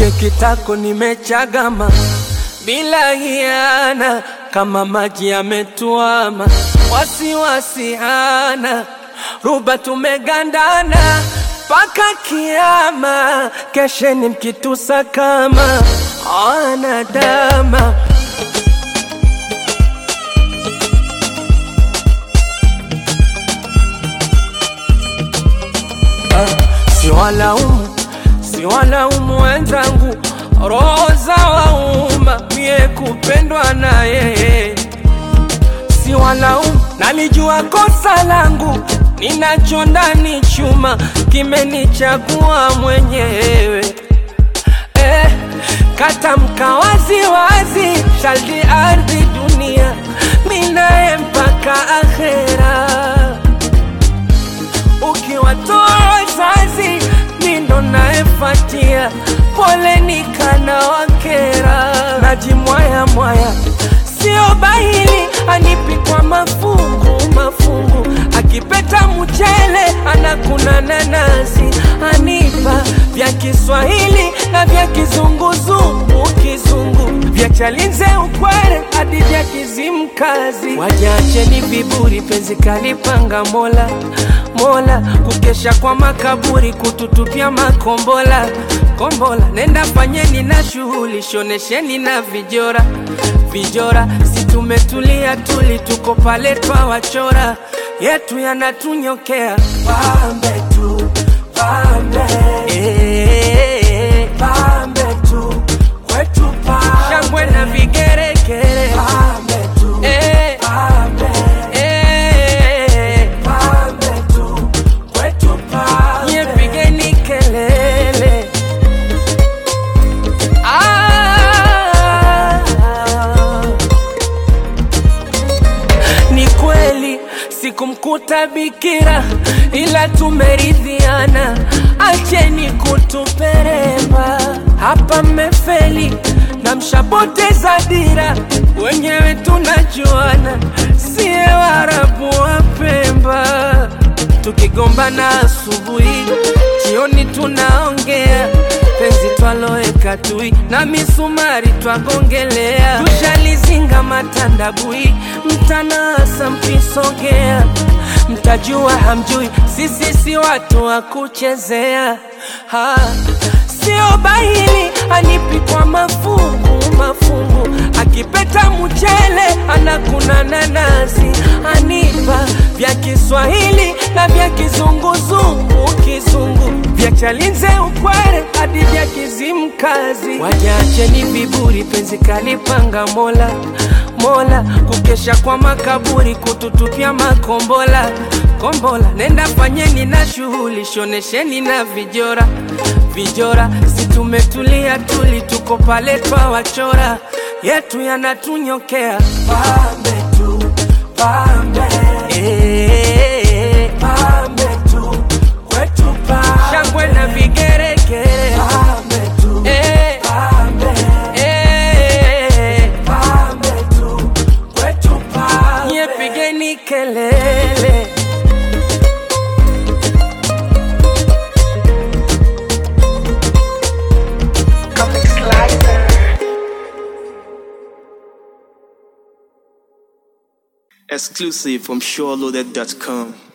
kwake kitako nimechagama bila hiana, kama maji yametuama, wasiwasi hana, ruba tumegandana mpaka kiama, kesheni mkitusa kama anadama Siwalaumu, siwalaumu wenzangu, roho za wauma, mie kupendwa na yeye. Siwalaumu, nalijua kosa langu, ninacho ndani chuma, kimenichagua mwenyewe. Eh, katamka wazi wazi, shaldi ardhi dunia, minaye mpaka akhera ukiwatoa wazazi mindo naefatia, poleni kana wakera, najimwaya mwaya, sio bahili anipi kwa mafungu mafungu, akipeta mchele anakuna nanasi, anipa vya Kiswahili na vya kizunguzungu kizungu, vya Chalinze ukwere hadi vya Kizimkazi, wajacheni viburi, penzi kalipanga Mola Mola, kukesha kwa makaburi, kututupia makombola kombola. Nenda fanyeni na shughuli, shonesheni na vijora vijora, si tumetulia tuli, tuko pale twawachora, yetu yanatunyokea pambe tu pambe, eh, pambe tu kwetu pambe, shangwe na vigeregere pambe tu eh, pambe, eh, pambe tu kwetu pambe, nye pigeni kelele ah, ni kweli sikumkuta bikira, ila tumeridhiana, acheni kutuperemba hapa, mmefeli na mshapoteza dira, wenyewe tunajuana, siye Waarabu wa Pemba, tukigombana asubuhi, jioni tunaongea penzi twaloeka tui na misumari twagongelea, tushalizinga matandabui, mtanasa mkisogea, mtajua hamjui, sisi si watu wa kuchezea ha. Sio bahili anipi kwa mafungu mafungu, akipeta mchele anakuna nanasi, anipa vya Kiswahili na vya kizunguzungu kizungu, vya Chalinze ukwere hadi vya Kizimkazi. Wajacheni viburi, penzi kalipanga Mola Mola, kukesha kwa makaburi, kututupia makombola kombola. Nenda fanyeni na shughuli, shonesheni na vijora vijora, si tumetulia tuli, tuko pale twawachora, yetu yanatunyokea pambe tu pambe, eh, pambe tu kwetu pambe, shangwe na vigeregere pambe tu eh, pambe, eh, pambe tu kwetu pambe, nye pigeni kelele Comic Slicer. Exclusive from SureLoaded.com.